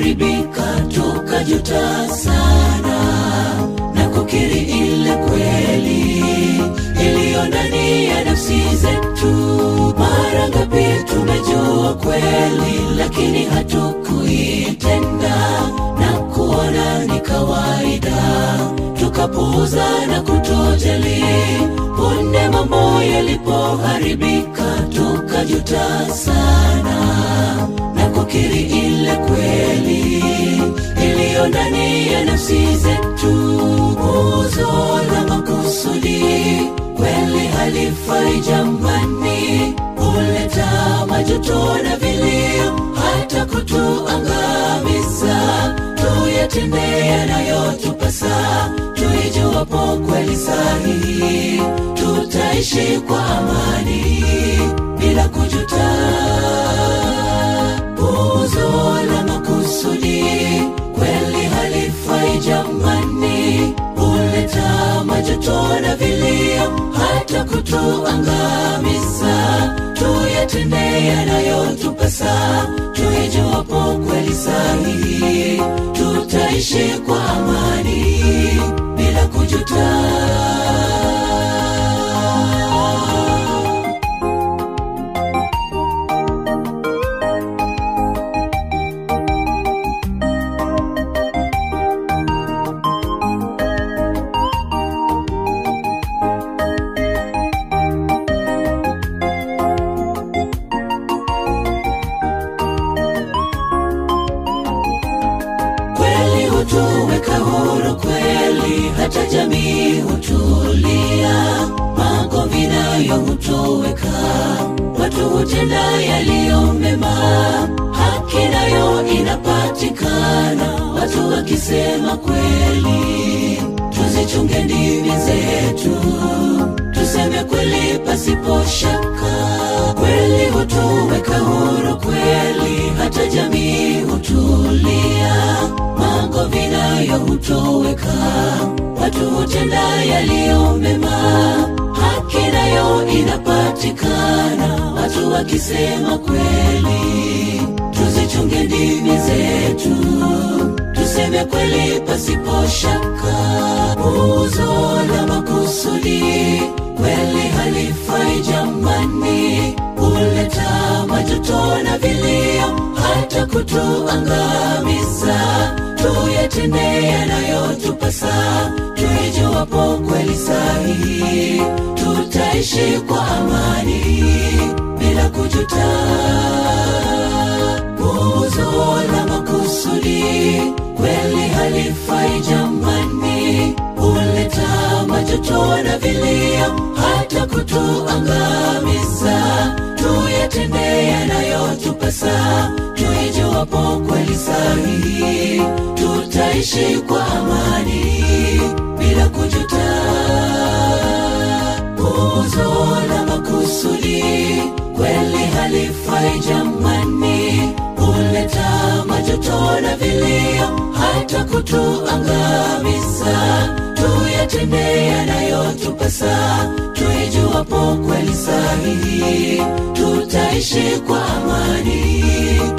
yalipoharibika tukajuta sana na kukiri ile kweli iliyo ndani ya nafsi zetu. Mara ngapi tumejua kweli, lakini hatukuitenda na kuona ni kawaida, tukapuuza na kutojali. Punde mambo yalipoharibika, tukajuta sana na kukiri ile kweli iliyo ndani ya nafsi zetu. Puuzo la makusudi kweli halifai jamani, huleta majuto na vilio, hata kutuangamiza. Tuyatende yanayotupasa, tuijuwapo kweli sahihi, tutaishi kwa amani bila kujuta. Puuzo la makusudi kweli halifai jamani, huleta majuto na vilio, hata kutuangamiza. Tuyatende yanayotupasa, tuijuwapo kweli sahihi, tutaishi kwa amani bila kujuta. kweli hutuweka huru kweli, hata jamii hutulia. Magomvi nayo hutoweka, watu hutenda yaliyo mema, haki nayo inapatikana, watu wakisema kweli. Tuzichunge ndimi zetu, tuseme kweli pasipo shaka. Kweli hutuweka huru kweli, hata jamii hutulia. Magomvi nayo hutoweka, watu hutenda yaliyo mema, haki nayo inapatikana, watu wakisema kweli. Tuzichunge ndimi zetu, tuseme kweli pasipo shaka. Puuzo la makusudi kweli halifai jamani, huleta majuto na vilio, hata kutuangamiza. Tuyatende yanayotupasa, tuijuwapo kweli sahihi, tutaishi kwa amani bila kujuta. Puuzo la makusudi kweli halifai jamani, huleta majuto na vilio, hata kutuangamiza. Tuyatende yanayotupasa, tuijuwapo kweli sahihi, tutaishi kwa amani bila kujuta. Puuzo la makusudi kweli halifai jamani, huleta majuto na vilio, hata kutuangamiza. Tuyatende yanayotupasa, tuijuwapo kweli sahihi, tutaishi kwa amani